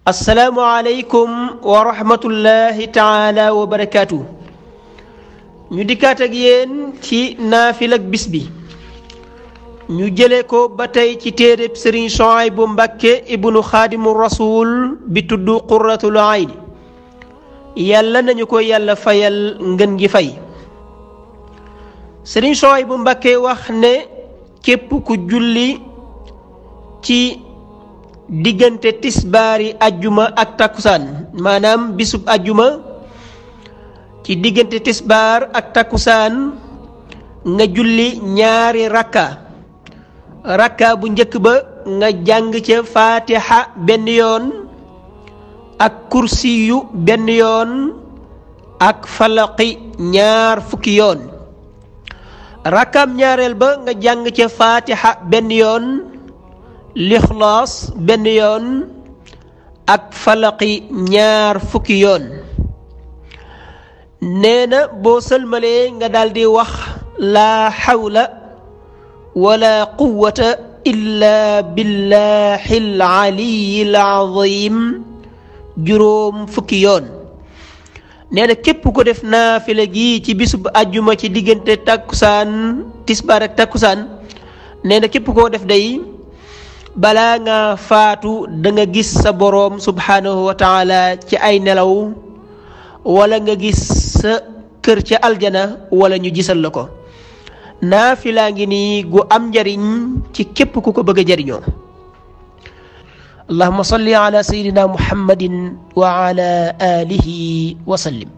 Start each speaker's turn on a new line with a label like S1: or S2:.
S1: assalaamu aleykum wa rahmatullahi taala wa barakaatu ñu dikkaat ak yéen ci naafila ak bis bi ñu jële ko ba tey ci téereb sëriñ Suhaybu Mbàkke ibnu xaadimu rasul bi tudd qurratul ayni yàlla nañu ko yàlla fayal ngën gi fay sëriñ Suhaybu Mbàkke wax ne képp ku julli ci diggante tisbaari ajjuma ak takkusaan maanaam bisub ajjuma ci diggante tisbaar ak takkusaan nga julli ñaari rakka rakka bu njëkk ba nga jàng ca faatiha benn yoon ak kursiyu benn yoon ak falaqi ñaar fukki yoon rakkaam ñaareel ba nga jàng ca faatiha benn yoon lixlaas benn yoon ak falaqi ñaar fukki yoon nee na boo sëlmalee nga daldi wax laa xawla wala quwata illa billahi alaliyi alazim juróom fukki yoon nee na képp ko def naafila gi ci bisub ajjuma ci diggante takkusaan tisbaar ak takkusaan nee na képp koo def day balaa nga faatu da nga gis sa boroom subhaanahu wa taala ci ay nelaw wala nga gis sa kër ca aljana wala ñu gisal la ko naafilaa ngi nii gu am njariñ ci képp ku ko bëgg a jariñoo allahuma salli ala sayidina muhammadin wa ala alihi wa sallim